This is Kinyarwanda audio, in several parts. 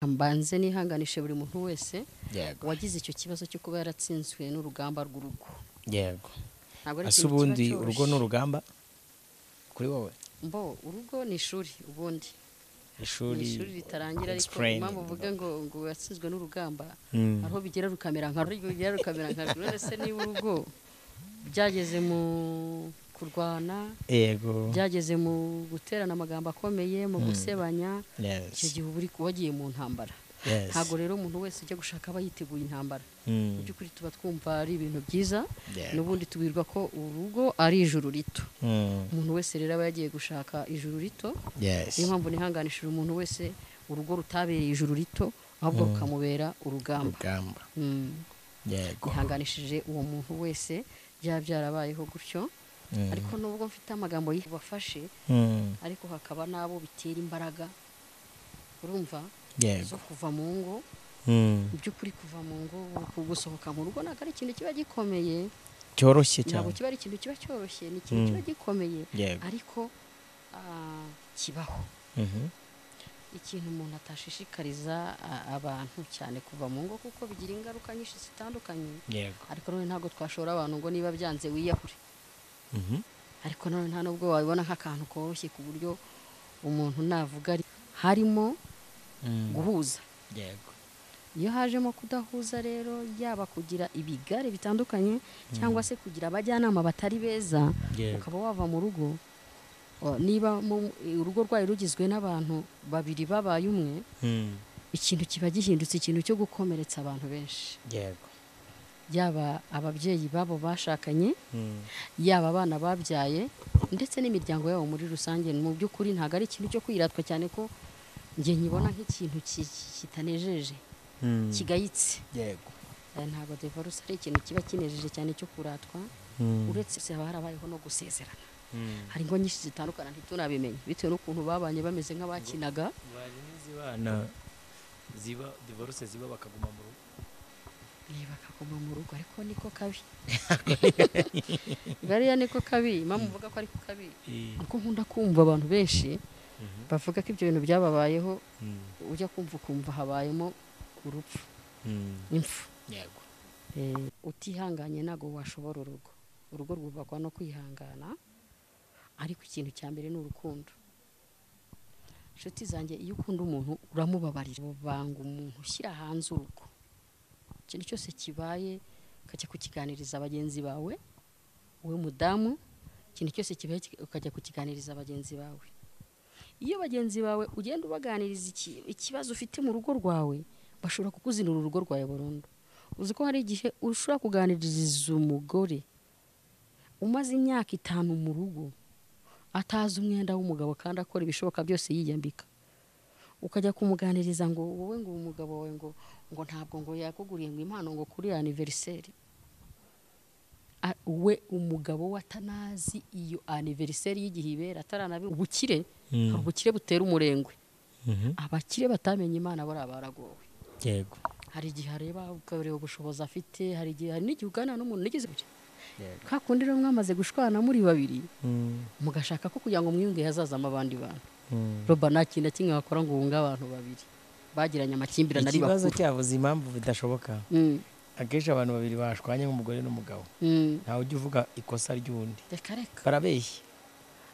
mbanze nihanganishe buri muntu wese yego wagize icyo kibazo cyo kuba yaratsinzwe n'urugamba rw'urugo yego ntabwo ari ese ikintu kiba ubundi cyoroshye. urugo ni urugamba kuri wowe mbo urugo ni ishuri ubundi ni ishuri ishuri ritarangira ariko explain. impamvu uvuga ngo ngo watsinzwe n'urugamba Mm. hariho bigera rukamera nka rurigo bigera rukamera nka rurigo ese niba urugo byageze mu kurwana yego byageze mu guterana amagambo akomeye mu gusebanya yes icyo gihe uba uri- wagiye mu ntambara yes ntabwo rero umuntu wese ujya gushaka aba yiteguye intambara Mm. mu by'ukuri tuba twumva ari ibintu byiza Yego. n'ubundi tubwirwa ko urugo ari ijuru rito Mm. umuntu wese rero aba yagiye gushaka ijuru rito yes niyo mpamvu nihanganishije umuntu wese urugo rutabereye ijuru rito ahubwo rukamubera urugamba urugamba Mm. yego nihanganishije uwo muntu wese byaba byarabayeho gutyo Mm. ariko nubwo mfite amagambo yabafashe Mm. ariko hakaba n'abo bitera imbaraga urumva yego zo kuva mu ngo Mm. mu by'ukuri kuva mu ngo ku- gusohoka mu rugo ntabwo ari ikintu kiba gikomeye cyoroshye ntabwo cyane kiba ari ikintu kiba cyoroshye ni ikintu Mm. kiba gikomeye yego ariko ah, kibaho Mhm. ikintu umuntu atashishikariza ah, abantu cyane kuva mu ngo kuko bigira ingaruka nyinshi zitandukanye yego ariko none ntabwo twashora abantu ngo niba byanze wiyahure Mhm. ariko none nta nubwo wabibona nk'akantu koroshye ku buryo umuntu navuga ari harimo Mm. guhuza yego iyo hajemo kudahuza rero yaba kugira ibigare bitandukanye cyangwa se kugira abajyanama batari beza Yego. ukaba wava mu rugo o, niba mu- urugo rwayo rugizwe n'abantu babiri babaye umwe Mm. ikintu kiba gihindutse ikintu cyo gukomeretsa abantu benshi yego yaba ababyeyi babo bashakanye Mm. yaba abana babyaye ndetse n'imiryango yabo muri rusange mu by'ukuri ntabwo ari ikintu cyo kwiratwa cyane ko njye nyibona nk'ikintu ki- ki- kitanejeje Mm. kigayitse yego Eh, ntabwo divorce ari ikintu kiba kinejeje cyane cyo kuratwa Mm. uretse se haba harabayeho no gusezerana Mm. hari ingo nyinshi zitandukana ntitunabimenye bitewe n'ukuntu babanye bameze nk'abakinaga baje n'izibana ziba divorce ziba bakaguma mu rugo eh, bakaguma mu rugo ariko niko kabi bariya niko kabi mama uvuga ko ariko kabi kuko nkunda kumva abantu benshi bavuga ko ibyo bintu byababayeho Mm. ujya kumva ukumva habayemo urupfu Mm. impfu yego Eh, utihanganye ntabwo washobora urugo urugo rwubakwa no kwihangana ariko ikintu cya mbere ni urukundo inshuti zanjye iyo ukunda umuntu uramubabarira banga umuntu ushyira hanze urugo ikintu cyose kibaye ukajya kukiganiriza bagenzi bawe wowe mudamu ikintu cyose kibaye kika- ukajya kukiganiriza bagenzi bawe iyo bagenzi bawe ugenda ubaganiriza iki- ikibazo ufite mu rugo rwawe bashobora kukuzinura urugo rwawe burundu uzi ko hari igihe ushobora kuganiriza umugore umaze imyaka itanu mu rugo atazi umwenda w'umugabo kandi akora ibishoboka byose yiyambika ukajya kumuganiriza ngo wowe ngo uwo mugabo wawe ngo ngo ntabwo ngo yakuguriye ngo impano ngo kuri aniveriseri A- we umugabo we atanazi iyo aniveriseri y'igihe ibera ataranabi ubukire Mm. hari ubukire butera umurengwe Mhm. abakire batamenye imana bariya baragowe yego hari igihe areba ukareba ubushobozi afite hari igihe hari n'igihe uganira n'umuntu nigeze yego ka kundi rero mwamaze gushwana muri babiri Mm. mugashaka ko kugira ngo mwiyunge hazazamo abandi bantu Mm. roba nta kintu na kimwe wakora ngo wunge abantu babiri bagiranye amakimbirane ari ikibazo bakuru cyavuze impamvu bidashoboka Mm, akenshi abantu babiri bashwanye nk'umugore n'umugabo mm. ntawe ujya uvuga ikosa ry'undi reka reka barabeshya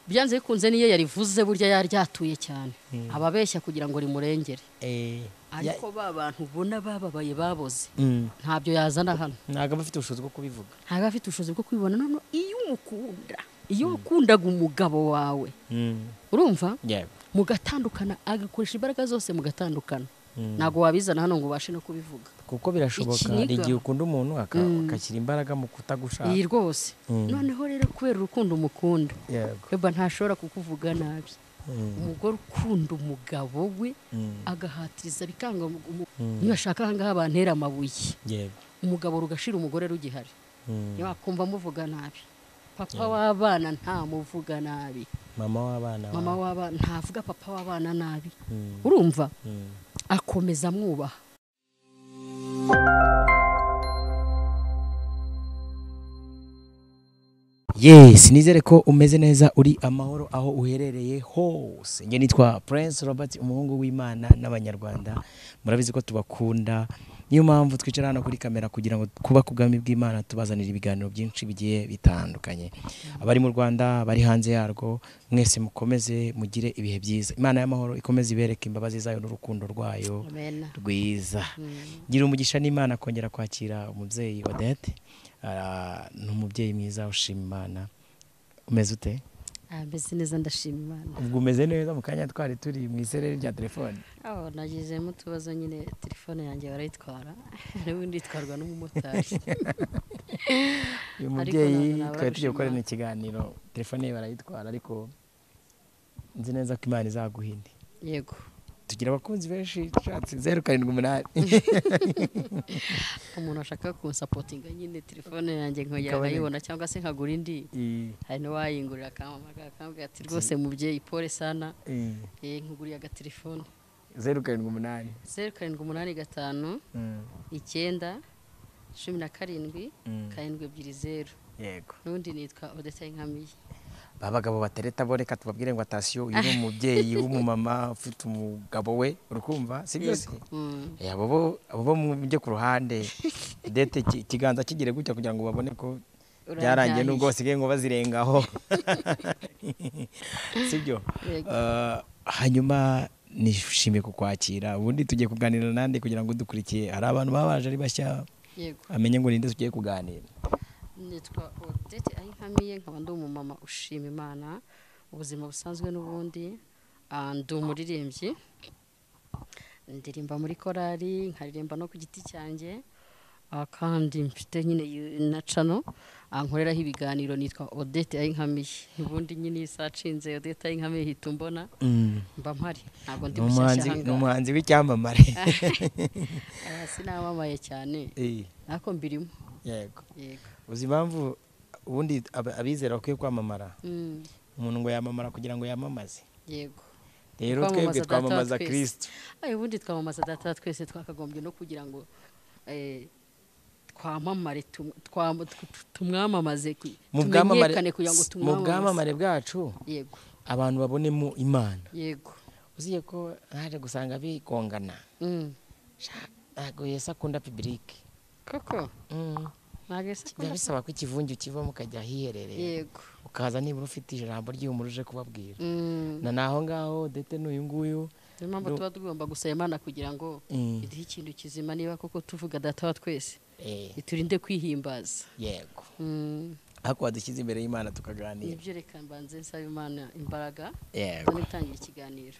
byanze bikunze niyo yarivuze burya yari ryatuye cyane ababeshya kugira ngo rimurengere Eh, ya- ariko ba bantu ubona bababaye baboze Mm. ntabyo yazana hano ntabwo aba afite ubushobozi bwo kubivuga ntabwo afite ubushobozi bwo kwibona none iyo umukunda iyo wakundaga umugabo wawe Mm. urumva yego mugatandukana agakoresha imbaraga zose mugatandukana Mm. ntabwo wabizana hano ngo ubashe no kubivuga kuko birashoboka Ikiniga. hari igihe ukunda umuntu aka- agashyira imbaraga mu iyi kutagushaka rwose noneho rero kubera urukundo umukunda yego weba ntashobora kukuvuga nabi Mm. umugore ukunda umugabo we Mm. agahatiriza bikanga umu- umu- niyo ashaka ahangaha bantera amabuye yego umugabo rugashira umugore rugihari Mm. ntiwakumva amuvuga nabi papa w'abana ntamuvuga nabi mama w'abana mama bawe. w'abana ntavuga papa w'abana nabi Mm. urumva Mm. akomeza amwubaha yes nizere ko umeze neza uri amahoro aho uherereye hose njye nitwa prince robert umuhungu w'imana n'abanyarwanda murabizi ko tubakunda niyo mpamvu twicara hano kuri kamera kugira ngo kuba ku bwami bw'imana tubazanira ibiganiro byinshi bigiye bitandukanye abari mu rwanda abari hanze yarwo mwese mukomeze mugire ibihe byiza imana y'amahoro ikomeze ibereke imbabazi zayo n'urukundo rwayo amen rwiza Mm. gira umugisha n'imana kongera kwakira umubyeyi wa dede Ah, ni umubyeyi mwiza ushima imana umeze ute Ah, mbese neza ndashima imana ubwo umeze neza mu kanya twari turi mu isereri rya telefone aho nagezemo utubazo nyine telefone yanjye barayitwara n'ubundi itwarwa n'umumotari uyu Ariko mubyeyi ntabwo nabura twari tugiye gushima. gukorana ikiganiro telefone ye barayitwara ariko nzi neza ko imana izaguhinde yego tugira abakunzi benshi nshatse zeru karindwi umunani umuntu ashaka kunsapotinga nyine telefone yanjye nkongera Ikaboneka. nkayibona cyangwa se nkagura indi hari n'uwayingurira akamamagara akambwira ati rwose mubyeyi pole sana eh, nkuguriye agatelefone zeru karindwi umunani zeru karindwi umunani gatanu Mm, icyenda cumi na karindwi mm, karindwi ebyiri zeru yego n'undi nitwa odeta inkamiye ba bagabo batereta bo reka tubabwire ngo atasiyo uyu ni umubyeyi w'umumama ufite umugabo we urukumva si byo se Mm. Eh, abo bo abo bo mujye ku ruhande dete iki- ikiganza kigire gutya kugira ngo babone ko Urabyaye. byarangiye n'ubwo basigaye ngo bazirengaho si byo Yego. Eh, hanyuma nishimiye kukwakira ubundi tugiye kuganira nande kugira ngo dukurikiye hari abantu baba baje ari bashya yego amenye ngo ninde tugiye kuganira nitwa odete aho inkamiye nkaba ndi umumama ushima imana ubuzima busanzwe n'ubundi Ah, ndi umuririmbyi ndirimba muri korali nkaririmba no ku giti cyanjye Ah, kandi mfite nyine yu- na cano ah, nkoreraho ibiganiro nitwa odete aho inkamiye ubundi nyine iyo isaha acinze odete aho inkamiye hita umbona mba mpari ntabwo ndi Ni mushyashya umuhanzi- aha ni ngaha umuhanzi w'icyamamare Ah, sinamamaye cyane Eh, ariko mbirimo yego yego uzi impamvu ubundi ab- abizera bakwiye kwamamara Mm, umuntu ngo yamamara kugira ngo yamamaze yego rero Kwamamaza twebwe data wa twamamaza twese. kirisito ayo ubundi twamamaza data twese twakagombye no kugira ngo eh, twamamare tum- twam- tu- tu- tumwamamaze ku- mu bwamamare tumenyekane kugira ngo mu tumwamamaze bwamamare bwacu yego abantu babonemo imana yego uziye ko naje gusanga bigongana Mm, Sha- ntabwo yesi akunda pibirike koko Mm, ntabwo bisa bijya bisaba ko ikivunge ukivamo ukajya ahiherereye yego ukaza nibura ufite ijambo ry'ihumura uje kubabwira Mm, na naho ngaho dete n'uyu nguyu niyo mpamvu no- tuba tugomba gusaba imana kugira ngo Mm, iduhe ikintu kizima niba koko tuvuga data wa twese eh, iturinde kwihimbaza yego Mm, ariko wadushyize imbere y'imana tukaganira nibyo reka mbanze nsaba imana imbaraga yego tunitangira ikiganiro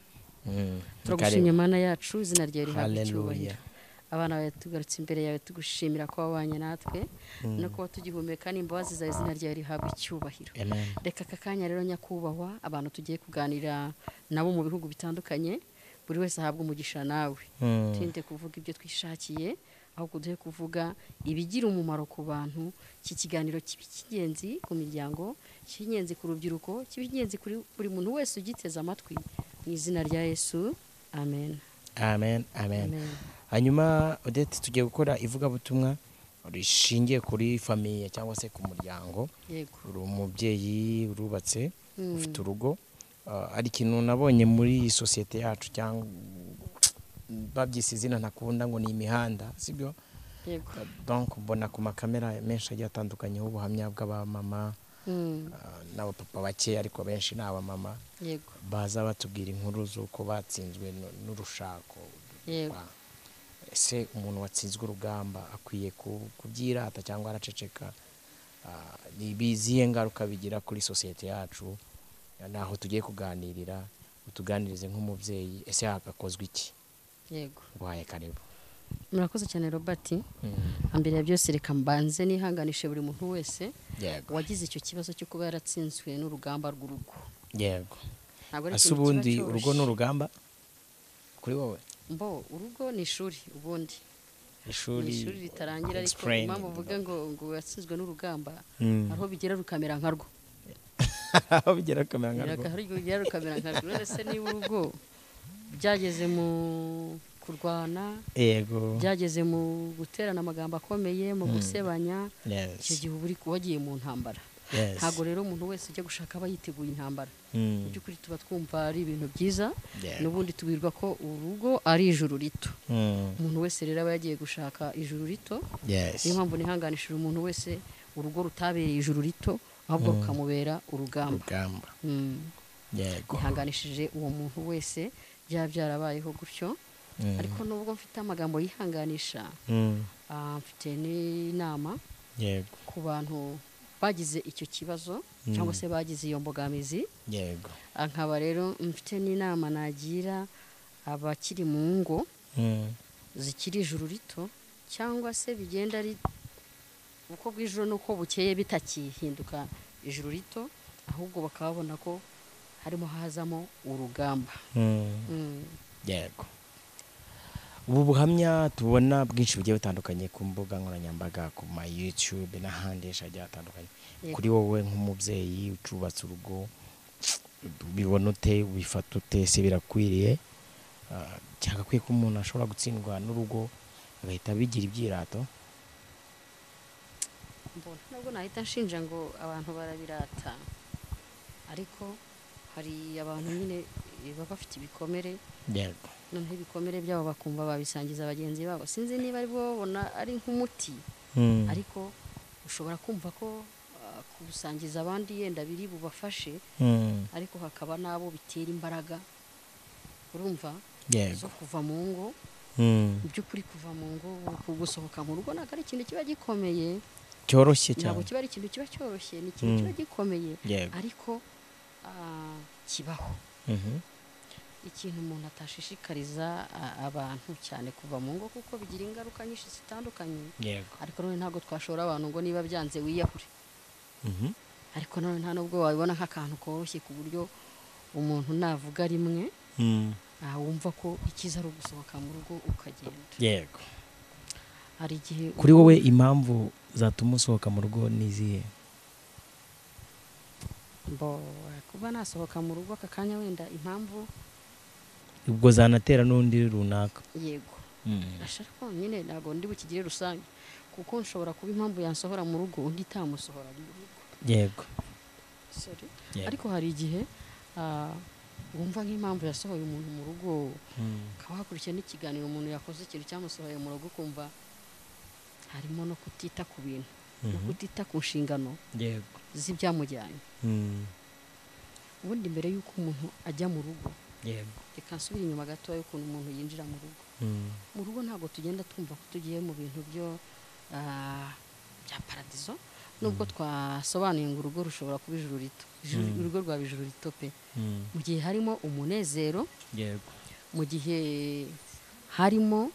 Mm, turagushimye mana yacu izina ryawe rihabwa Hallelujah. icyubahiro abana bawe tugarutse imbere yawe tugushimira ko wabanye natwe no kuba tugihumeka n'imbabazi zawe izina ryawe rihabwa icyubahiro amen reka aka kanya rero nyakubahwa abantu tugiye kuganira nabo mu bihugu bitandukanye buri wese ahabwa umugisha nawe Mm. turinde kuvuga ibyo twishakiye ahubwo duhe kuvuga ibigira umumaro ku bantu iki kiganiro kiba icy'ingenzi ku miryango cy'ingenzi ku rubyiruko kiba icy'ingenzi kuri buri muntu wese ugiteze amatwi mu izina rya yesu amen amen amen Amen. hanyuma odette tugiye gukora ivugabutumwa rishingiye kuri famiye cyangwa se ku muryango yego uri umubyeyi urubatse Mm. ufite urugo Ah, hari ikintu nabonye muri iyi sosiyete yacu cyangwa babyise izina ntakunda ngo ni imihanda sibyo yego donc mbona ku makamera menshi agiye atandukanyeho ubuhamya bw'abamama Mm, ah, n'abapapa bake ariko benshi ni abamama yego baza batubwira inkuru z'uko batsinzwe nu- n'urushako yego Ah. ese umuntu watsinzwe urugamba akwiye ku- kubyirata cyangwa araceceka Ah, ni ibizihe ngaruka bigira kuri sosiyete yacu naho tugiye kuganirira utuganirize nk'umubyeyi ese hagakozwe iki yego guhaye karibu murakoze cyane robert mbere ya byose reka mbanze nihanganishe buri muntu wese yego wagize icyo kibazo cyo kuba yaratsinzwe n'urugamba rw'urugo yego ntabwo ese ikintu kiba ubundi cyoroshye. urugo ni urugamba kuri wowe mbo urugo ni ishuri ubundi ni ishuri ishuri ritarangira ariko explain. impamvu uvuga ngo ngo watsinzwe n'urugamba Mm. hariho bigera rukamera nka rwo aho bigera kamera nka rwo hariho bigera rukamera nka rwo rero se niba urugo byageze mu kurwana yego byageze mu guterana amagambo akomeye mu gusebanya Yes. icyo gihe uba uri wagiye mu ntambara Yes. ntabwo rero umuntu wese ujya gushaka aba yiteguye intambara mu Mm. by'ukuri tuba twumva ari ibintu byiza Yeah. n'ubundi tubwirwa ko urugo ari ijuru rito Mm. umuntu wese rero aba yagiye gushaka ijuru rito Yes. niyo mpamvu nihanganishije umuntu wese urugo rutabereye ijuru rito ahubwo rukamubera urugamba Rugamba. Mm. Yego. yihanganishije uwo muntu wese byaba byarabayeho gutyo Mm. ariko nubwo mfite amagambo yihanganisha Mm. ah, mfite n'inama Yego. ku bantu bagize icyo kibazo cyangwa se bagize iyo mbogamizi Yego. ah, nkaba rero mfite n'inama nagira abakiri mu ngo Mm. zikiri ijuru rito cyangwa se bigenda ari uko bw'ijoro n'uko bukeye bitakihinduka ijuru rito ahubwo bakabona ko harimo hazamo urugamba Mm. Mm. yego ubu buhamya tubona bwinshi bugiye butandukanye ku mbuga nkoranyambaga ku ma YouTube n'ahandi henshi hagiye hatandukanye Yego. kuri wowe nk'umubyeyi ucubatse urugo ubibona ute ubifata ute se birakwiriye Ah, byagakwiye ko umuntu ashobora gutsindwa n'urugo agahita abigira ibyirato mbona nubwo nahita nshinja ngo abantu barabirata ariko hari abantu nyine eh, baba bafite ibikomere yego noneho ibikomere byabo bakumva babisangiza bagenzi babo sinzi niba ari bo babona ari nk'umuti Mm. ariko ushobora kumva ko ah, kubusangiza abandi yenda biri bubafashe Mm. ariko hakaba n'abo bitera imbaraga urumva yego zo kuva mu ngo Mm. mu by'ukuri kuva mu ngo gusohoka mu rugo ntabwo ari ikintu kiba gikomeye cyoroshye ntabwo cyane kiba ari ikintu kiba cyoroshye ni ikintu Mm. kiba gikomeye yego ariko ah, kibaho Mhm. ikintu umuntu atashishikariza ah, abantu cyane kuva mu ngo kuko bigira ingaruka nyinshi zitandukanye yego ariko nanone ntabwo twashora abantu ngo niba byanze wiyahure Mhm. ariko nanone nta n'ubwo wabibona nk'akantu koroshye ku buryo umuntu navuga rimwe Mm. ah, wumva ko ikiza ari ugusohoka mu rugo ukagenda yego hari igihe kuri wowe impamvu zatuma usohoka mu rugo ni izihe Bo, kuba nasohoka mu rugo aka kanya wenda impamvu ubwo zanatera n'undi runaka yego ashaka nyine ntabwo ndi bukigire rusange kuko nshobora kuba impamvu yansohora mu rugo undi itamusohora mu rugo yego Sorry. Yego. ariko hari igihe ah, wumva nk'impamvu yasohoye umuntu mu rugo ukaba wakurikiye n'ikiganiro umuntu yakoze ikintu cyamusohoye mu rugo ukumva harimo no kutita ku bintu no Mhm. kutita ku nshingano yego z'ibyamujyanye Mm. ubundi mbere y'uko umuntu ajya mu rugo yego reka nsubire inyuma gatoya y'ukuntu umuntu yinjira mu rugo Mm. mu rugo ntabwo tugenda twumva ko tugiye mu bintu byo ah, bya paradizo nubwo twasobanuye ngo urugo rushobora kuba ijuru rito Ijuru- Mm. urugo rwaba ijuru rito pe Mm. mu gihe harimo umunezero yego mu gihe harimo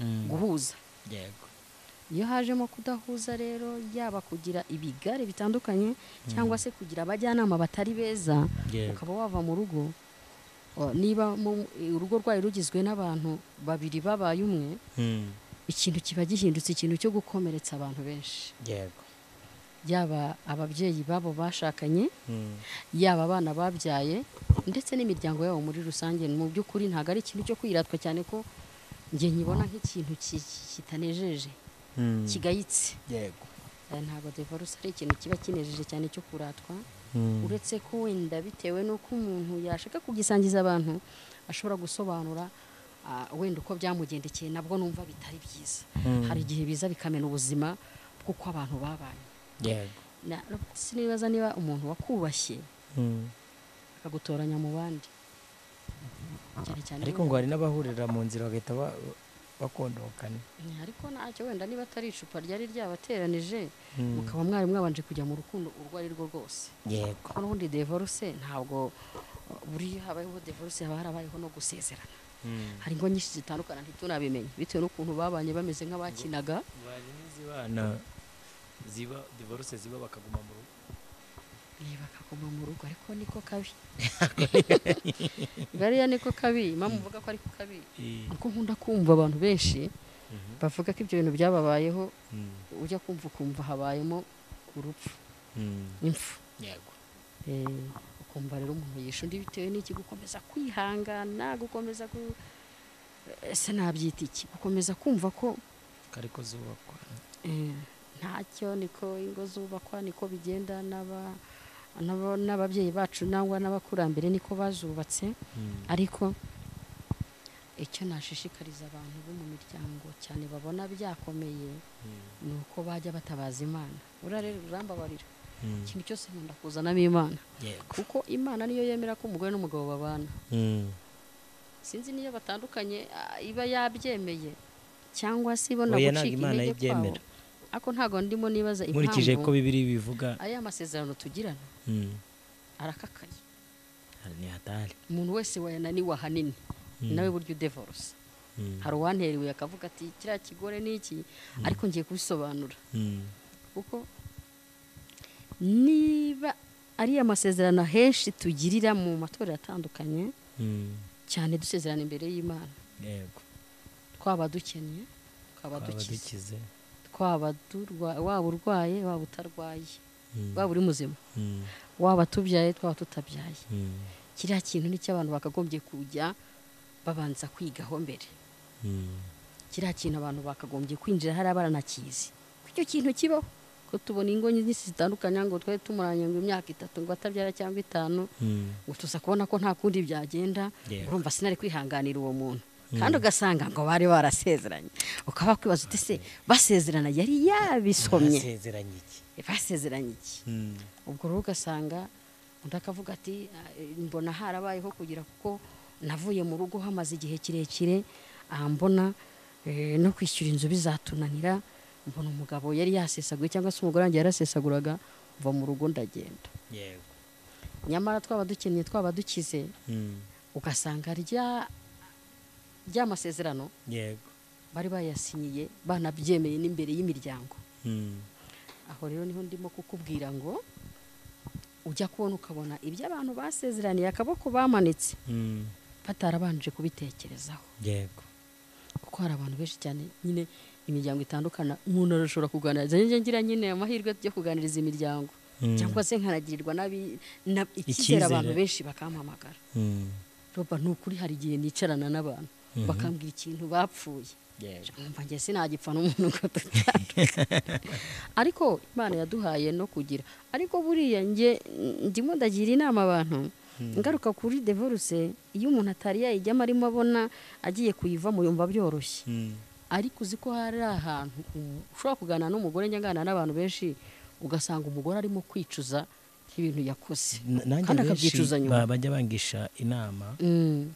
Mm. guhuza yego iyo hajemo kudahuza rero yaba kugira ibigare bitandukanye cyangwa se kugira abajyanama batari beza yego ukaba wava mu rugo o, niba mu- urugo rwayo rugizwe n'abantu babiri babaye umwe Mm. ikintu kiba gihindutse ikintu cyo gukomeretsa abantu benshi yego yaba ababyeyi babo bashakanye Mm. yaba abana babyaye ndetse n'imiryango yabo muri rusange mu by'ukuri ntabwo ari ikintu cyo kwiratwa cyane ko njye nyibona nk'ikintu ki- ki- kitanejeje Mm. kigayitse yego Eh, ntabwo divorce ari ikintu kiba kinejeje cyane cyo kuratwa Mm. uretse ko wenda bitewe n'uko umuntu yashaka kugisangiza abantu ashobora gusobanura ah, wenda uko byamugendekeye nabwo numva bitari byiza Mm. hari igihe biza bikamena ubuzima bw'uko abantu babaye yego Na- sinibaza niba umuntu wakubashye Mm. akagutoranya mu bandi cyane cyane ariko ngo hari n'abahurira mu nzira bagahita ba- bakondokana Ni- ariko ntacyo wenda niba atari icupa ryari ryabateranije Mm. mukaba mwari mwabanje kujya mu rukundo urwo ari rwo rwose yego kuko n'ubundi divorce ntabwo uh, buriyo habayeho divorce haba harabayeho no gusezerana Mm. hari ingo nyinshi zitandukana ntitunabimenye bitewe n'ukuntu babanye bameze nk'abakinaga hari n'izibana ziba divorce ziba bakaguma mu rugo Eh, bakaguma mu rugo ariko niko kabi gariya niko kabi mama uvuga ko ariko kabi Eh, uko nkunda kumva abantu benshi Mhm. bavuga ko ibyo bintu byababayeho Mm. ujya kumva ukumva habayemo urupfu Mm. impfu yego Eh, ukumva rero umuntu yishe undi bitewe n'iki gukomeza kwihangana gukomeza gu... ese nabyita iki gukomeza kumva ko kariko zubakwa eh, ntacyo niko ingo zubakwa niko bigenda n'aba- n'aba- n'ababyeyi bacu nangwa n'abakurambere niko bazubatse ariko icyo nashishikariza abantu bo mu miryango cyane babona byakomeye ni uko bajya batabaza imana uriya rero urambabarira ikintu cyose nkunda kuzanamo imana yego kuko imana niyo yemera ko umugore n'umugabo babana sinzi niyo batandukanye ah, iba yabyemeye cyangwa se ibona Oya, gucika ntabwo Imana intege kwabo ibyemera. ariko ntabwo ndimo nibaza nkurikije ko impamvu bibiri bivuga aya masezerano tugirana Mm. arakakaye ni hatari umuntu wese wayananiwe ahanini nawe burya udevorose Mm. hari uwanterereye akavuga ati kiriya kigore ni iki ariko ngiye kubisobanura Mm. kuko niba ariya masezerano henshi tugirira mu matorero atandukanye Mm. cyane dusezerana imbere y'imana yego twaba dukennye twaba twaba dukize dukize twaba durwa- waba urwaye waba utarwaye Mm. waba uri muzima Mm. waba tubyaye twaba tutabyaye Mm. kiriya kintu ni cyo abantu bakagombye kujya babanza kwigaho mbere Mm. kiriya kintu abantu bakagombye kwinjira hari abaranakizi ko icyo kintu kibaho ko tubona ingo nyinshi zitandukanye ngo twari tumuranye ngo imyaka itatu ngo atabyara cyangwa itanu Mm. ngo tuza kubona ko nta kundi byagenda Yego. urumva sinari kwihanganira uwo muntu kandi ugasanga ngo bari barasezeranye ukaba wakwibaza uti se basezerana yari yabisomye basezeranye iki basezeranye iki Mm. ubwo rero ugasanga undi akavuga ati "Ah, eh, mbona harabayeho kugira kuko navuye mu rugo hamaze igihe kirekire ah, mbona eh, no kwishyura inzu bizatunanira mbona umugabo yari yasesaguye cyangwa se umugore wanjye yarasesaguraga mva mu rugo ndagenda yego nyamara twaba dukennye twaba dukize Mm. ugasanga rya rya masezerano yego bari bayasinyiye banabyemeye n'imbere y'imiryango Mm. aho rero niho ndimo kukubwira ngo ujya kubona ukabona ibyo abantu basezeraniye akaboko bamanitse Mm. batarabanje kubitekerezaho yego kuko hari abantu benshi cyane nyine imiryango itandukana umuntu arashobora kuganiriza njye ngira nyine amahirwe yo kuganiriza imiryango Mm. cyangwa se nkanagirirwa n'abi- na- Icyizere. icyizere abantu benshi bakampamagara Mm. roba ni ukuri hari igihe nicarana n'abantu Mhm. bakambwira ikintu bapfuye yego nkumva njye sinagipfa n'umuntu ngo dutandukane ariko imana yaduhaye no kugira ariko buriya njye ndimo ndagira inama abantu ingaruka kuri devoruse iyo umuntu atari yayijyamo arimo abona agiye kuyivamo yumva byoroshye Mm. ariko uzi ko hari ahantu um- ushobora kuganira n'umugore njya nganira n'abantu benshi ugasanga umugore arimo kwicuza ibintu yakoze N- nanjye kandi benshi akabyicuza nyuma ba- bajya bangisha inama Mm,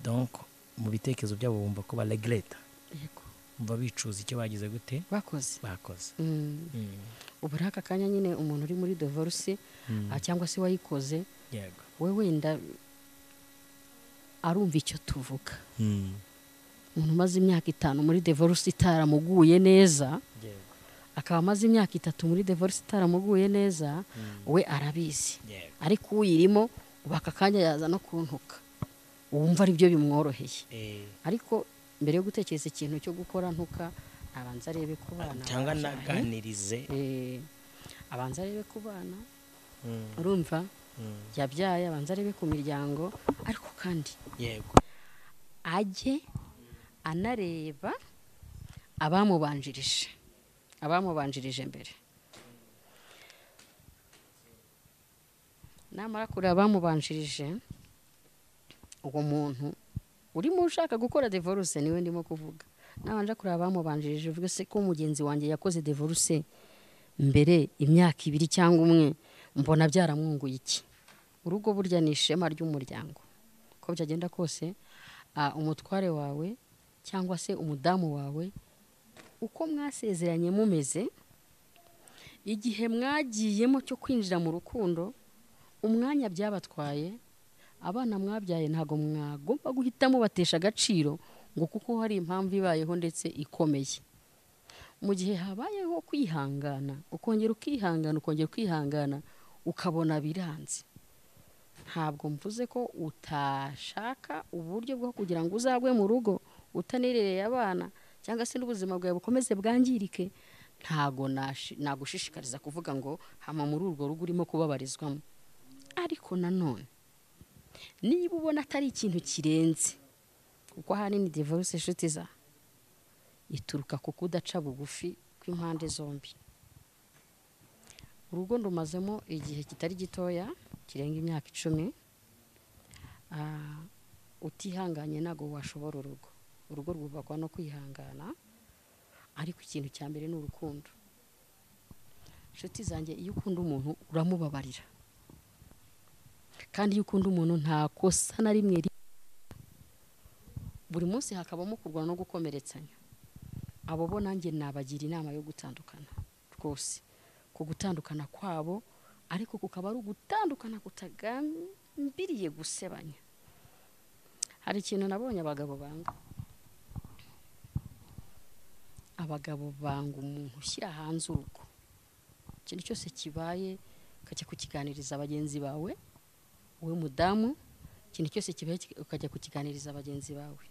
donc mu bitekerezo byabo bumva ko ba regreta yego, bumva bicuza icyo bagize gute bakoze bakoze Mm. Mm. ubu muri aka kanya nyine umuntu uri muri devoruse Mm. ah, cyangwa se wayikoze yego we wenda arumva icyo tuvuga Mm. umuntu umaze imyaka itanu muri devoruse itaramuguye neza yego akaba amaze imyaka itatu muri devoruse itaramuguye neza we arabizi yego ariko uyirimo ubu aka kanya yaza no kuntuka wumva aribyo bimworoheye Eh, ariko mbere yo gutekereza ikintu cyo gukora ntuka abanza arebe ku bana cyangwa babyaye. naganirize Eh, abanza arebe ku bana Mm. urumva Mm. yabyaye abanza arebe ku miryango ariko kandi yego ajye anareba abamubanjirije abamubanjirije mbere namara kureba abamubanjirije uwo muntu urimo ushaka gukora devoruse niwe ndimo kuvuga nabanje kureba abamubanjirije uvuge se ko mugenzi wanjye yakoze devoruse mbere imyaka ibiri cyangwa umwe mbona byaramwunguye iki urugo burya ni ishema ry'umuryango uko byagenda kose ah, umutware wawe cyangwa se umudamu wawe uko mwasezeranye mumeze igihe mwagiyemo cyo kwinjira mu rukundo umwanya byabatwaye abana mwabyaye ntabwo mwagomba guhita mubatesha agaciro ngo kuko hari impamvu ibayeho ndetse ikomeye mu gihe habayeho kwihangana ukongera ukihangana ukongera ukihangana ukabona biranze ntabwo mvuze ko utashaka uburyo bwo kugira ngo uzagwe mu rugo utanirereye abana cyangwa se n'ubuzima bwawe bukomeze bwangirike ntabwo nashi- nagushishikariza kuvuga ngo hama muri urwo rugo urimo kubabarizwamo ariko nanone niba ubona atari ikintu kirenze kuko ahanini divorce inshuti za ituruka ku kudaca bugufi kw'impande zombi urugo rumazemo igihe kitari gitoya kirenga imyaka icumi Ah, utihanganye ntabwo washobora urugo urugo rwubakwa no kwihangana ariko ikintu cya mbere ni urukundo inshuti zanjye iyo ukunda umuntu uramubabarira kandi iyo ukunda umuntu nta kosa na rimwe ri- buri munsi hakabamo kurwana no gukomeretsanya abo bo nanjye nabagira inama yo gutandukana rwose ku gutandukana kwabo ariko kukaba ari ugutandukana kutagambiriye gusebanya hari ikintu nabonye abagabo banga abagabo banga umuntu ushyira hanze urugo ikintu cyose kibaye ukajya kukiganiriza bagenzi bawe wowe mudamu ikintu cyose kibaye kika- ukajya kukiganiriza bagenzi bawe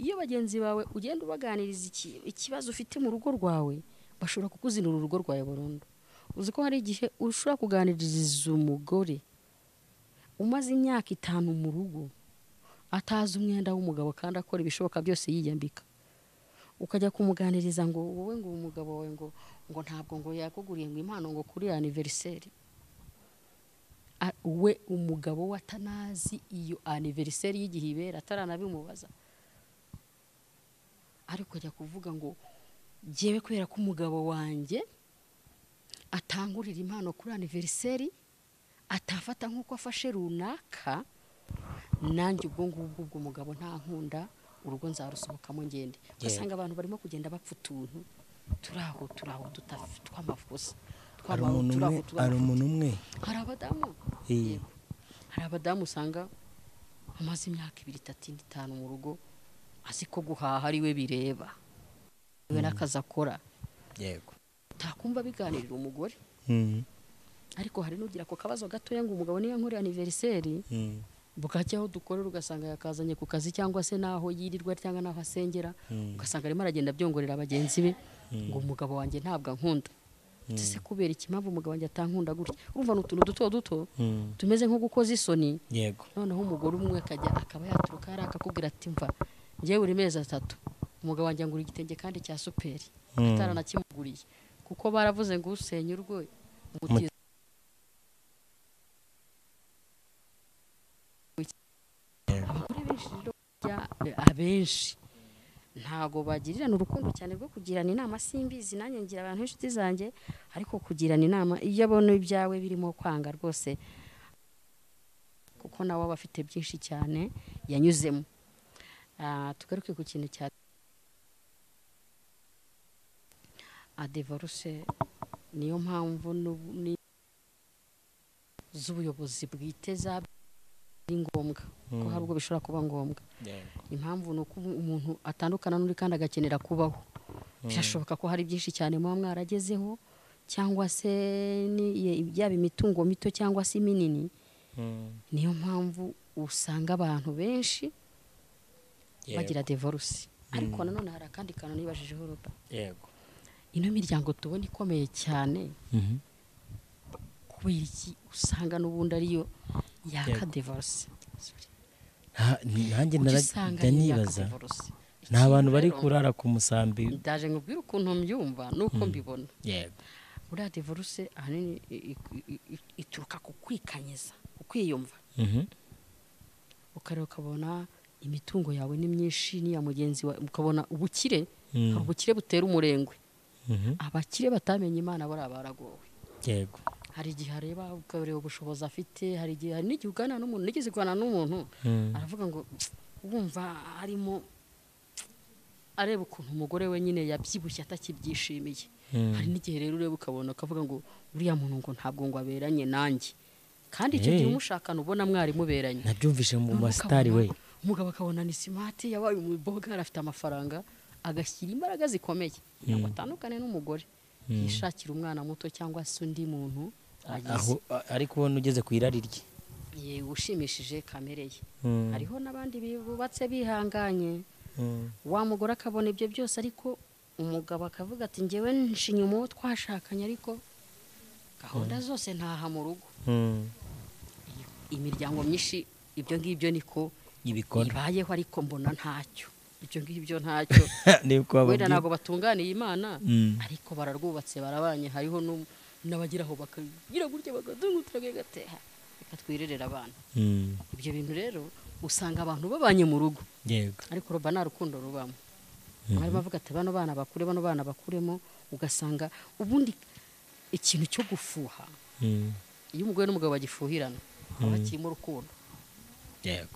iyo bagenzi bawe ugenda ubaganiriza iki- ikibazo ufite mu rugo rwawe bashobora kukuzinura urugo rwawe burundu uzi ko hari igihe ushobora kuganiriza umugore umaze imyaka itanu mu rugo atazi umwenda w'umugabo kandi akora ibishoboka byose yiyambika ukajya kumuganiriza ngo wowe ngo umugabo wawe ngo ngo ntabwo ngo yakuguriye ngo impano ngo kuri aniveriseri A- we umugabo we atanazi iyo aniveriseri y'igihe ibera ataranabimubaza ariko ajya kuvuga ngo jyewe kubera ko umugabo wanjye atangurira impano kuri aniveriseri atafata nk'uko afashe runaka nanjye ubwo ngubwo ubwo umugabo nta nkunda urugo nzarusohokamo ngende ugasanga abantu barimo kugenda bapfa utuntu turi aho turi aho tutaf- tw'amafusa hari tw'ama- umuntu turi aho umwe turi aho hari umuntu umwe hari abadamu Eh, Yego. hari abadamu usanga amaze imyaka ibiri itatu indi itanu mu rugo azi ko guhaha ari we bireba we n'akazi akora yego utakumva biganirira umugore Mm, ariko hari n'ugira ako kabazo gatoya ngo umugabo niyo nkore aniveriseri mm, bwacye aho dukorera ugasanga yakazanye ku kazi cyangwa se n'aho yirirwa cyangwa n'aho asengera Mm. ugasanga arimo aragenda abyongorera bagenzi be ngo umugabo wanjye ntabwo ankunda ese kubera iki impamvu umugabo wanjye atankunda gutya urumva ni utuntu duto duto mm, tumeze nko gukoza isoni yego noneho umugore umwe akajya akaba yaturuka hariya akakubwira ati mva ngewe buri mezi atatu umugabo wanjye angura igitenge kandi cya superi Mm. ataranakimuguriye kuko baravuze ngo usenya urwo umutiza abagore benshi rero burya, eh, abenshi ntago bagirirana urukundo cyane rwo kugirana inama simbizi nanjye ngira abantu b'inshuti zanjye ariko kugirana inama iyo abona ibyawe birimo kwanga rwose kuko nawe aba afite byinshi cyane yanyuzemo Ah, tugaruke ku kintu cya adevaruse niyo mpamvu n'ubu- ni- z'ubuyobozi bwite za- ari ngombwa ko hari ubwo bishobora kuba ngombwa yego impamvu ni uko umuntu atandukana n'undi kandi agakenera kubaho birashoboka ko hari byinshi cyane muba mwaragezeho cyangwa se ni- yaba imitungo mito cyangwa se minini Mm, niyo mpamvu usanga abantu benshi yego. bagira divorce ariko nanone hari akandi kantu nibajijeho roba yego ino miryango tubona ikomeye cyane Mhm. kubera iki usanga n'ubundi ariyo yaka Yego. divorce Nta- nanjye Kuki nara- usanga njya ariyo yaka nibaza divorce nta bantu bari Ikintu rero, kurara ku musambi ndaje nkubwire ukuntu mbyumva nuko mbibona yego buriya divorce ahanini i- i- i- i- ituruka ku kwikanyiza ku kwiyumva Mhm. ukareba ukabona imitungo yawe ni myinshi n'iya mugenzi wawe ukabona ubukire Mm. hari ubukire butera umurengwe Mhm. abakire batamenye imana bariya baragowe yego hari igihe areba ukareba ubushobozi afite hari igihe hari n'igihe uganira n'umuntu nigeze kuganira n'umuntu Mm. aravuga ngo wumva harimo areba ukuntu umugore we nyine yabyibushye atakibyishimiye Mm. hari n'igihe rero ureba ukabona ukavuga ngo uriya muntu ngo ntabwo ngo aberanye nanjye kandi icyo gihe Eh. umushakana ubona mwari muberanye nabyumvise mu Noneho masitari we ukabona- umugabo akabona ni simati yabaye umubogara afite amafaranga agashyira imbaraga zikomeye kugira ngo atandukane n'umugore yishakira umwana muto cyangwa se undi muntu agize aho a- ariko ubona ugeze ku irari rye yewe ushimishije kamere ye Mm. hariho n'abandi bubatse bihanganye Mm. wa mugore akabona ibyo byose ariko umugabo akavuga ati ngewe nshinya uwo twashakanye ariko gahunda zose ntaha mu rugo Mm. imiryango myinshi ibyo ngibyo niko ibikora ibayeho ariko mbona ntacyo ibyo ngibyo ntacyo ni uko wenda bababwira ntabwo batunganiye imana Mm. ariko bararwubatse barabanye hariho nu- n'abageraho bakagira gutya bakadungutira gagateha reka twirerere abana Mm. ibyo bintu rero usanga abantu babanye mu rugo yego ariko ruba nta rukundo rubamo mwarimu avuga ati bano bana bakure bano bana bakuremo ugasanga ubundi ikintu cyo gufuha Mm. iyo umugore n'umugabo bagifuhirana haba hakirimo urukundo yego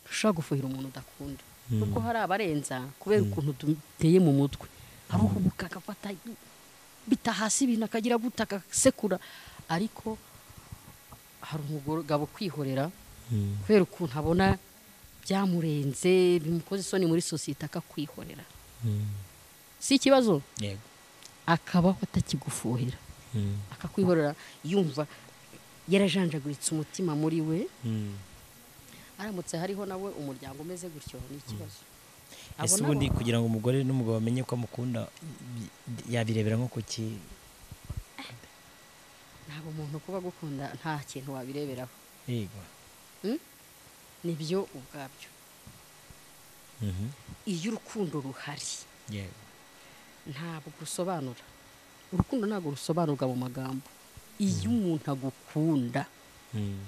ushobora gufuhira umuntu udakunda kuko hari abarenza kubera ukuntu duteye mu mutwe aruhubuka agafata bita hasi ibintu akagira guta agasekura ariko hari umugabo kwihorera Mm. kubera ukuntu abona byamurenze bimukoze isoni muri sosiyete akakwihorera Mm. si ikibazo yego akabaho atakigufuhira Mm. akakwihorera yumva yarajanjaguritse umutima muri we Mm. aramutse hariho nawe umuryango umeze gutyo ni ikibazo ese Abo ubundi nabo- kugira ngo umugore n'umugabo bamenye ko amukunda bi- yabirebera nko ku ki ntabwo umuntu kuba agukunda nta kintu wabireberaho yego ni byo ubwabyo Mhm. iyo urukundo ruhari yego ntabwo rusobanura urukundo ntabwo rusobanurwa mu magambo iyo umuntu agukunda Mm.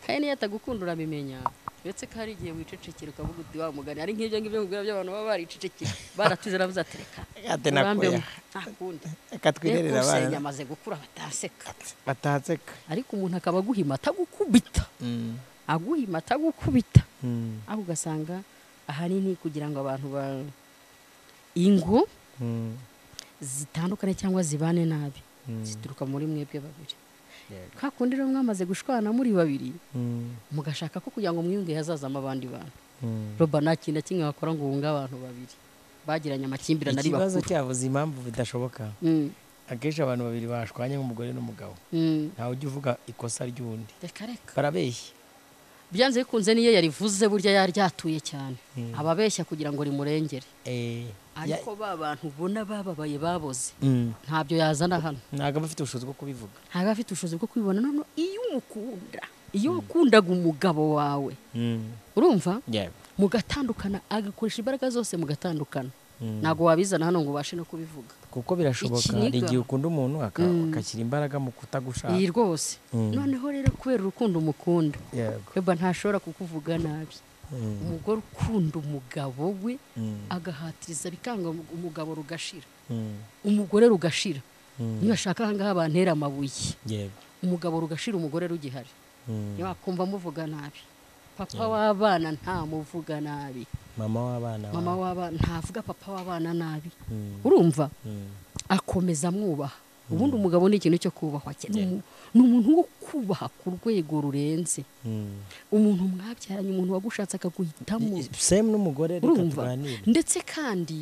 kandi niyo atagukunda uramimenya uretse ko hari igihe wicecekera ukavuga uti wa mugani ari nk'ibyo ngibyo mubwira by'abantu baba baricecekeye baratuze nabuze ati reka Ate nakuya. urambemu, ntakunda reka twirerere reka abana usenya amaze gukura batanseka batanseka ariko umuntu akaba aguhima atagukubita aguhima atagukubita aho ugasanga ahanini kugira ngo abantu ba ingo zitandukane cyangwa zibane nabi zituruka muri mwebwe babiri Yego. ka kundi rero mwamaze gushwana muri babiri mugashaka ko kugira ngo mwiyunge hazazamo abandi bantu roba nta kintu na kimwe wakora ngo wunge abantu babiri bagiranye amakimbirane ari ikibazo bakuru cyavuze impamvu bidashoboka Mm, akenshi abantu babiri bashwanye nk'umugore n'umugabo mm. ntawe ujya uvuga ikosa ry'undi reka reka barabeshya byanze bikunze niyo yarivuze burya yari ryatuye cyane ababeshya kugira ngo rimurengere Eh, ya- ariko ba bantu ubona bababaye baboze Mm. ntabyo yazana hano ntabwo aba afite ubushobozi bwo kubivuga ntabwo afite ubushobozi bwo kwibona none iyo umukunda iyo wakundaga umugabo wawe urumva yego mugatandukana agakoresha imbaraga zose mugatandukana ntabwo wabizana hano ngo ubashe no kubivuga kuko birashoboka Ikiniga. hari igihe ukunda umuntu aka- agashyira imbaraga mu kutagushaka iyi rwose noneho rero kubera urukundo umukunda yego weba ntashobora kukuvuga nabi Mm. umugore ukunda umugabo we Mm. agahatiriza bikanga umugabo rugashira Mm. umugore rugashira Mm. niba ashaka ahangaha bantera amabuye yego umugabo rugashira umugore rugihari Mm. ntiwakumva amuvuga nabi papa w'abana ntamuvuga nabi mama w'abana ba- mama w'abana ntavuga papa w'abana nabi Mm. urumva Mm. akomeza amwubaha ubundi umugabo ni ikintu cyo kubahwa cyane. Ni umu- ni umuntu wo kubaha ku rwego rurenze Mm. umuntu mwabyaranye umuntu wagushatse akaguhitamo same n'umugore reka urumva tuganire ndetse kandi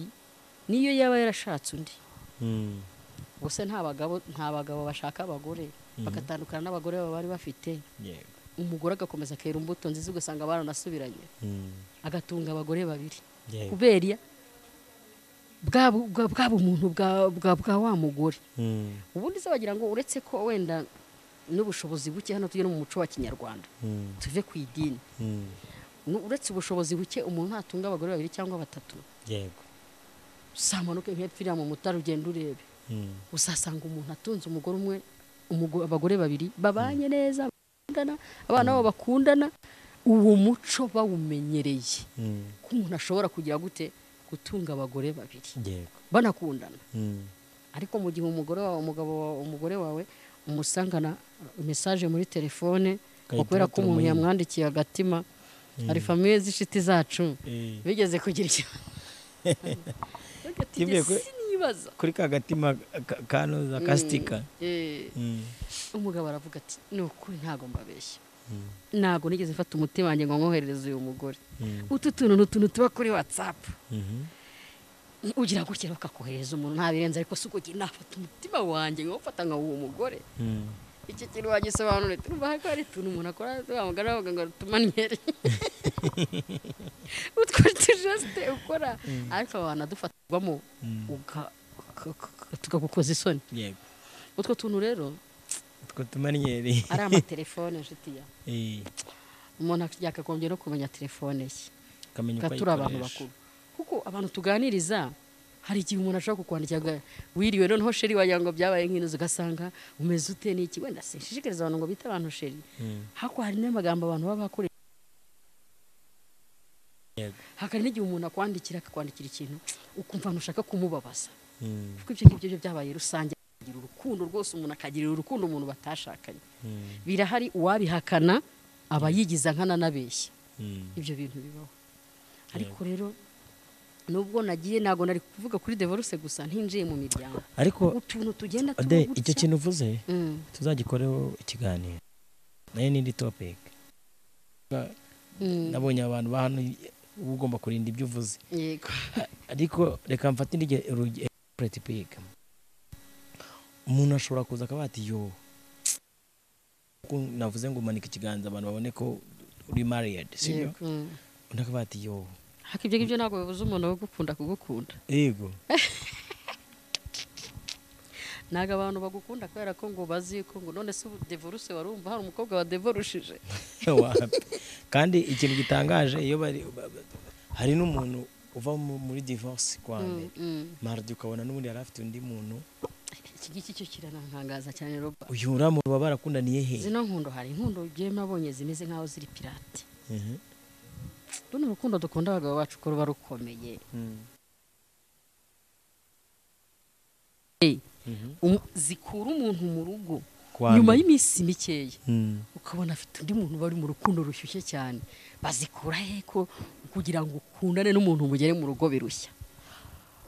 niyo yaba yarashatse undi Mm. gusa nta bagabo nta bagabo bashaka abagore bagatandukana n'abagore baba bari bafite yego umugore agakomeza akera imbuto nziza ugasanga baranasubiranye Mm. agatunga abagore babiri yego kubera iya- bwa bu- bwa- bwa bumuntu bwa- bwa bwa wa mugore Mm. ubundi se wagira ngo uretse ko wenda n'ubushobozi buke hano tujya no mu muco wa kinyarwanda Mm. tuve ku idini Mm. Nu- uretse ubushobozi buke umuntu natunga abagore babiri cyangwa batatu yego usamanuke nk'epfiriya mu mutara ugenda urebe Mm. uzasanga umuntu atunze umugore umwe umugo- abagore babiri babanye neza bakundana abana babo bakundana uwo muco bawumenyereye Mm. ko umuntu ashobora kugira gute gutunga abagore babiri yego banakundana Mm. ariko mu gihe umugore wawe umugabo wawe umugore wawe umusangana mesaje muri telefone ngo kubera ko umuntu turamuhimba. yamwandikiye agatima hari famiye z'inshuti zacu Eh. bigeze kugira ikibazo Yibwiye ko- sinibaza kuri ka gatima ka- kanoza kastika Eh, Mm. umugabo aravuga ati ni ukuri ntabwo mbabeshya Mm. ntabwo nigeze mfata umutima wanjye ngo nkoherereze uyu mugore Mm. utu tuntu ni utuntu tuba kuri watsapu Mhm. ugira gutya bakakohereza umuntu ntabirenze ariko si ukugira nafata umutima wanjye nkawufata nka uwo mugore Mm. iki kintu wagisobanura turumva ko hari utuntu umuntu akora wamugana bavuga ngo tumaniyeri utwo tujesite ukora ariko wanadufatirwamo uga- uka- uka- tukagukoza isoni yego utwo tuntu rero utwo tumaniyeri ari amatelefone inshuti ya Eh. umuntu yakagombye no kumenya telefone ye akamenya uko turi abantu ayikoresha bakuru kuko abantu tuganiriza hari igihe umuntu ashobora kukwandikira ngo wiriwe noneho sheri wagira ngo byabaye nk'inzu ugasanga umeze ute n'iki wenda sinshishikariza abantu ngo bite abantu sheri hakuno hari n'amagambo abantu baba bakoresha Yego. hakari n'igihe umuntu akwandikira akakwandikira ikintu ukumva ahantu ushaka kumubabaza Mm, kuko ibyo ngibyo byo byabaye rusange agira urukundo rwose umuntu akagirira urukundo umuntu batashakanye mm, birahari uwabihakana aba yigiza nkananabeshya mm. ibyo bintu bibaho ariko rero nubwo nagiye ntabwo nari kuvuga kuri devoruse gusa ntinjiye mu miryango ariko utuntu tugenda tuba ade gutya. icyo kintu uvuze Mm, tuzagikoreho ikiganiro nayo n'indi topic mm, nabonye abantu ba hano uba ugomba kurinda ibyo uvuze yego ariko reka mfate indi urugero piga umuntu ashobora kuza akaba ati yo kuko navuze ngo umanika ikiganza abantu babone ko uri mariyedi sibyo yego, mm. undi akaba ati yo ariko ibyo ngibyo ntabwo bibuza umuntu wo gukunda kugukunda yego ntabwo abantu bagukunda kubera ko ngo bazi ko ngo none se ubu devoruse warumva hari umukobwa wadevorushije Wapi. kandi ikintu gitangaje iyo bari ba- ba- hari n'umuntu uva mu- muri divorce kwa Mm, mbere mm. maridi ukabona n'ubundi yari afite undi muntu iki ngiki cyo kiranankangaza cyane roba uyu uriya muntu baba barakundaniye he zino nkundo hari inkundo ugiye nabonye zimeze nk'aho ziri pirate Mhm. runo urukundo dukunda abagabo bacu ko ruba rukomeye Mm. Mhm. Um- zikura umuntu mu rugo Kwa nyuma mbere. y'iminsi mikeya Mm. ukabona afite undi muntu bari mu rukundo rushyushye cyane bazikura he ko kugira ngo ukundane n'umuntu mugere mu rugo birushya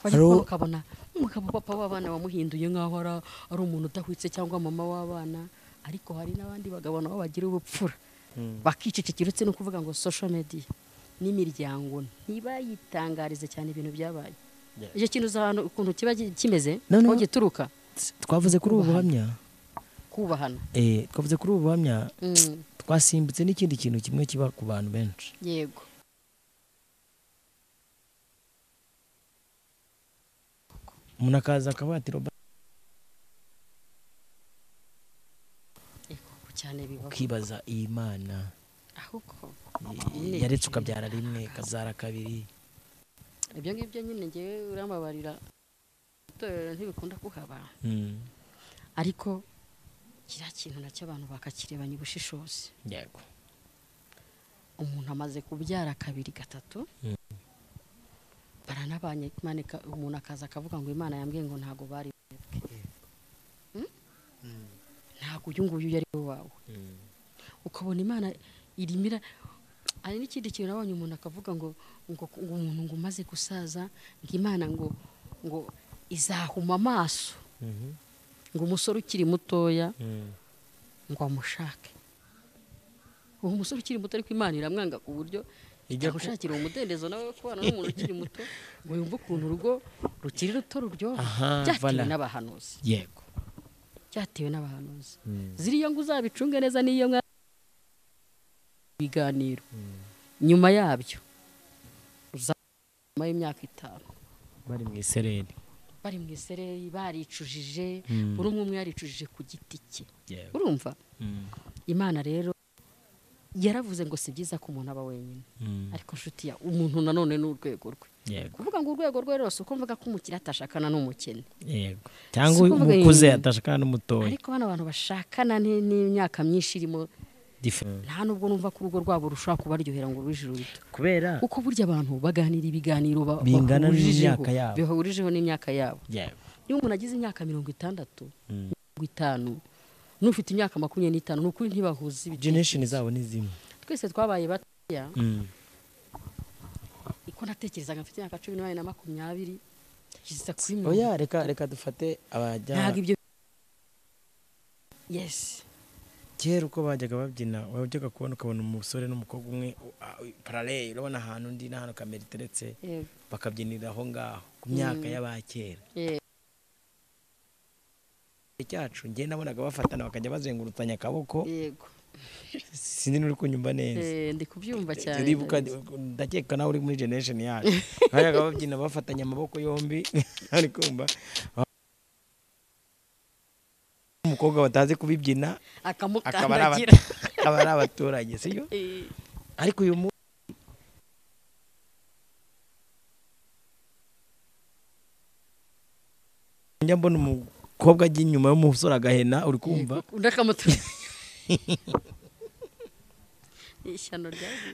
Wajya Haro- kubona ukabona umugabo papa w'abana wamuhinduye nk'aho ara- ari umuntu udahwitse cyangwa mama w'abana ariko hari n'abandi bagabo nabo bagira ubupfura Mm. bakicecekera uretse no kuvuga ngo social media n'imiryango ntibayitangarize cyane ibintu byabaye Yeah. icyo kintu uzi ahantu ukuntu kiba gi- kimeze Noneho- aho gituruka twavuze kuri ubu buhamya kubahana eh, twavuze kuri ubu buhamya Mm, twasimbutse n'ikindi kintu kimwe kiba ku bantu benshi yego umuntu akaza akaba ati "Robert," yego kuko cyane bibaho ukibaza iyi mana ahubwo eh, yaretse ukabyara rimwe ikazara kabiri ibyo ngibyo nyine ngewe uramabarira itorero ntibikunda kuhaba Mm. ariko kiriya kintu nacyo abantu bakakirebanya ubushishozi yego umuntu amaze kubyara kabiri gatatu Mm. baranabanye Imana ika- umuntu akaza akavuga ngo imana yambwiye ngo ntabwo bari bwebwe Mm? ntabwo uyu nguyu yari we wawe Mm. ukabona imana irimo ira- hari n'ikindi kintu nabonye umuntu akavuga ngo ngo ngo umuntu ngo umaze gusaza ngo imana ngo ngo izahuma amaso Mhm. ngo umusore ukiri mutoya Mm. ngo amushake uwo musore ukiri muto ariko imana iramwanga ku buryo Ijya ijya ku- gushakira umudendezo nawe wo kubana n'umuntu ukiri muto ngo yumve ukuntu urugo rukiri ruto ruryoha Aha, byatewe voilà. n'abahanuzi yego byatewe n'abahanuzi Mm. ziriya ngo uzabicunge neza n'iyo mwa biganiro Mm. nyuma yabyo uza nyuma y'imyaka itanu bari mu isereri bari mu isereri baricujije Mm. buri umwe umwe yaricujije ku giti cye yego urumva Mm. imana rero yaravuze ngo si byiza ko umuntu aba wenyine Mm. ariko nshuti ya umuntu nanone ni urwego rwe yego kuvuga ngo urwego rwe rwose uko mvuga ko umukire atashakana n'umukene yego Si cyangwa ukuvuga umukuze iyi- atashakana n'umutoya ariko bano bantu bashakana ni- n'imyaka myinshi irimo Diff- nta nubwo numva ko urugo rwabo rushobora kubaryohera ngo rube ijuru rito kubera kuko burya abantu baganira ibiganiro ba- Bingana bahurijeho- n'imyaka yabo. bihurijeho n'imyaka yabo yego iyo umuntu agize imyaka mirongo itandatu Mm. mirongo itanu n'ufite imyaka makumyabiri n'itanu ni ukuri ntibahuza ibitekerezo generation zabo ni zimwe twese twabaye batoya Mm. uko natekerezaga mfite imyaka cumi n'umunani na makumyabiri kigeza kuri mirongo oya reka reka dufate abajya ntabwo ibyo yesi kera uko bajyaga babyina wajyaga kubona ukabona umusore n'umukobwa umwe u- a- u- parallel urabona ahantu undi n'ahantu kamera iteretse yego bakabyinira aho ngaho ku myaka Mm. y'abakera Yego. Igihe cyacu njye nabonaga bafatana bakajya bazengurutanya akaboko yego sinzi n'uri kunyumva neza Eh, ndi kubyumva cyane uribuka ndakeka nawe uri muri generation yacu bajyaga babyina bafatanya amaboko yombi ari kumva umukobwa batazi kubibyina akaba ari akamukandagira abatu- akaba ari abaturage sibyo Eh, ariko uyu munsi njya mbona umukobwa ajya inyuma y'umusore agahena uri kumva undi akamutuye ishyano ryaguye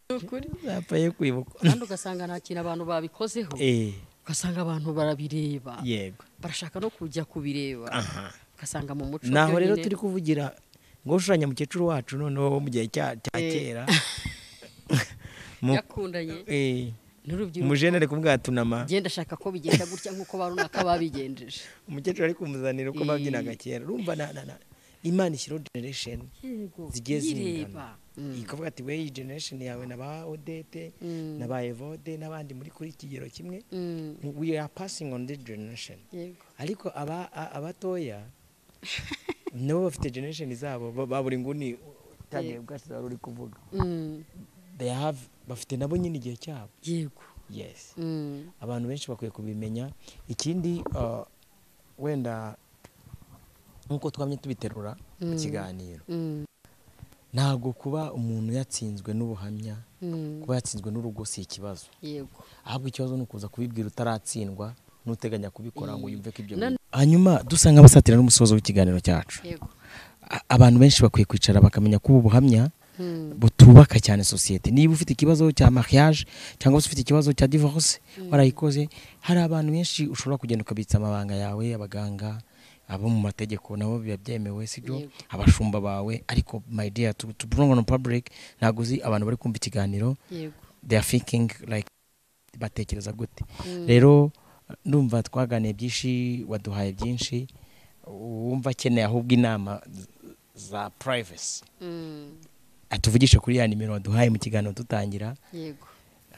ni ukuri zapfaye kwibuka kandi ugasanga nta kintu abantu babikozeho Eh, ugasanga abantu barabireba yego barashaka no kujya kubireba aha ugasanga mu muco naho byo rero nyine- turi kuvugira ngo ushushanya mukecuru wacu noneho mu gihe cya cya kera Mu- yakundanye eh, n'urubyiruko umujenere kumubwira tunama genda ashaka ko bigenda gutya nk'uko barunaka babigenjeje umukecuru ari kumuzanira uko Eh. babyinaga kera urumva na- na- na- imana ishyiraho generation zigiye yireba zingana ikavuga ati we iyi generation yawe na ba odete na ba evode n'abandi muri kuri iki kigero kimwe Mm, we are passing on this generation yego ariko aba- a- abatoya nabo bafite generation zabo ba- ba buri nguni utangiye bwacu wari uri kuvuga Mm, they have bafite nabo nyine igihe cyabo yego yes Mm, abantu benshi bakwiye kubimenya ikindi uh, wenda nk'uko twamye tubiterura mu Mm. kiganiro mm, ntabwo kuba umuntu yatsinzwe n'ubuhamya mm, kuba yatsinzwe n'urugo si ikibazo yego ahubwo ikibazo ni ukuza kubibwira utaratsindwa n'uteganya kubikora ngo yumve ko ibyo Na- bintu hanyuma dusa nk'abasatira n'umusozo w'ikiganiro cyacu yego A- abantu benshi bakwiye kwicara bakamenya ko ubu buhamya Mm, butubaka cyane sosiyete niba ufite ikibazo cya mariage cyangwa se ufite ikibazo cya divorce warayikoze hari abantu benshi ushobora kugenda ukabitsa amabanga yawe abaganga abo mu mategeko nabo biba byemewe sibyo Yego. abashumba bawe ariko my dear to, to bring on public ntabwo uzi abantu bari kumva ikiganiro yego they are thinking like batekereza gute Mm. rero ndumva twaganiye byinshi waduhaye byinshi wumva akeneye ahubwo inama z- za privacy Mm, atuvugishe kuri ya nimero waduhaye mu kiganiro dutangira yego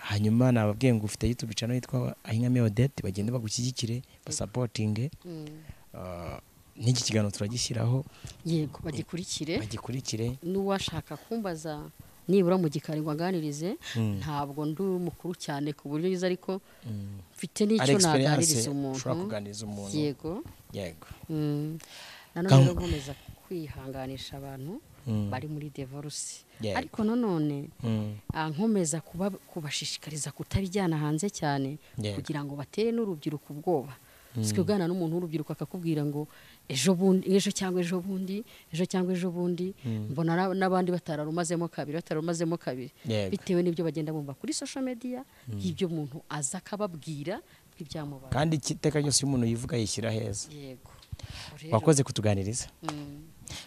hanyuma nababwiye ngo ufite youtube channel yitwa ahinkame odette bagende bagushyigikire basapotinge Mm, uh, n'iki kiganiro turagishyiraho yego bagikurikire bagikurikire n'uwashaka kumbaza nibura mu gikari ngo aganirize ntabwo ndi mukuru cyane ku buryo yiza ariko mfite ari n'icyo naganiriza experience umuntu ushobora kuganiriza umuntu yego yego Mm. nanone Kam- rero nkomeza kwihanganisha abantu Mm. bari muri divorce Yego. ariko nanone Mm. ah, nkomeza kuba- kubashishikariza kutabijyana hanze cyane Yego. kugira ngo batere n'urubyiruko ubwoba siko ugana n'umuntu w'urubyiruko akakubwira ngo ejo bundi ejo cyangwa ejo bundi ejo cyangwa ejo bundi mbona na- n'abandi batararumazemo kabiri batararumazemo kabiri Yego. bitewe n'ibyo bagenda bumva kuri social media y'ibyo umuntu aza akababwira nk'ibyamubaye kandi iki- iteka ryose iyo umuntu yivuga yishyira heza yego Rero, wakoze kutuganiriza mm,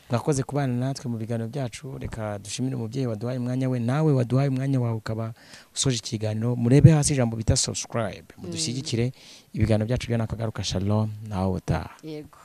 mwakoze kubana natwe mu biganiro byacu reka dushimire umubyeyi waduhaye umwanya we nawe waduhaye umwanya wawe ukaba usoje ikiganiro murebe hasi ijambo bita subscribe mudushyigikire ibiganiro byacu byo nakagaruka shalom nawe utaha yego